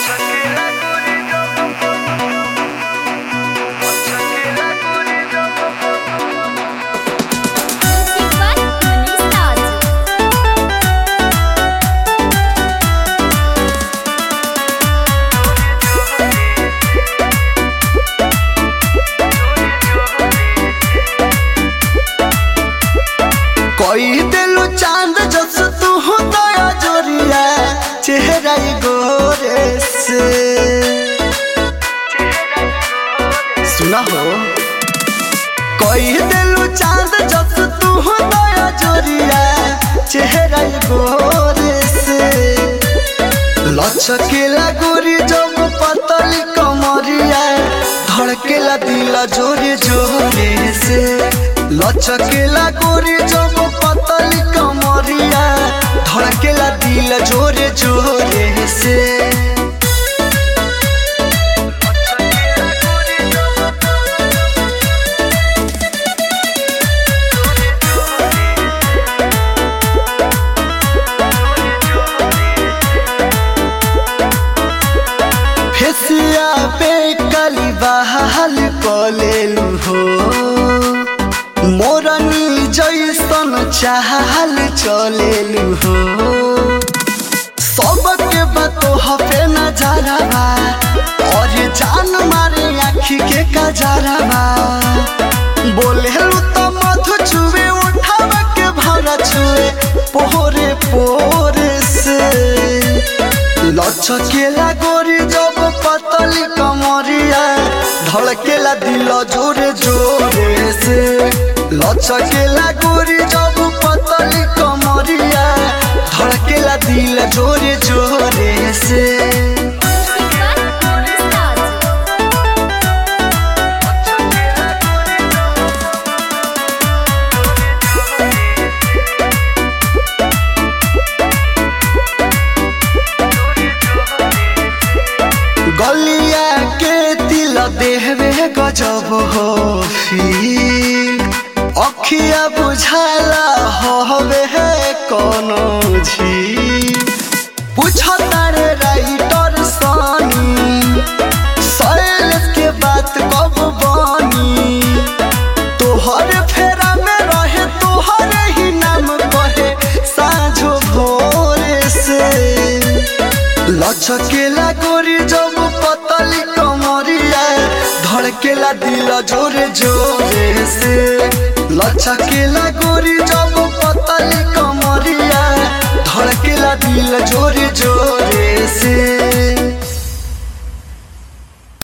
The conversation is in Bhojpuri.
कोई दिलु चांद जस तू दया जोरिया चेहरा ई गोरे से सुना हो कोई दिलु चांद जस तू दया जोरिया चेहरा ई गोरे से लचकेला गोरी जब पतली कमरिया धड़केला दिला जोरे जोरे से लचकेला गोरी जब पतली कमरिया धड़केला दिल जोरे जोरे से फेसिया पे कली बहाल कलेलु हो मोरनी जैसन चाहल चलेलु हो सबके बातो हफे नजरबा और जान मारे आखी के कजरबा बोलेलु तो मधु छुए उठाव के भरा छुए पोरे पोरे से लचकेला गोरी जब पतली कमरिया धड़केला दिल जोरे जोरे से लचकेला गोरी जब पतली कमरिया धड़केला दिल जोरे जोरे से गलिया के दिल देहवे गजब हो फिर अखिया बुझाला हवे है कोनो झी पूछता रे राइटर सानी सैलेस के बात कब बनी तोहर फेरा में रहे तोहर ही नाम कहे साँझो भोरे से लचकेला गोरी जब पतली कमरिया धड़केला दिल जोरे जोरे से लचकेला गोरी जब पतली कमरिया धड़केला दिल जोरे जोरे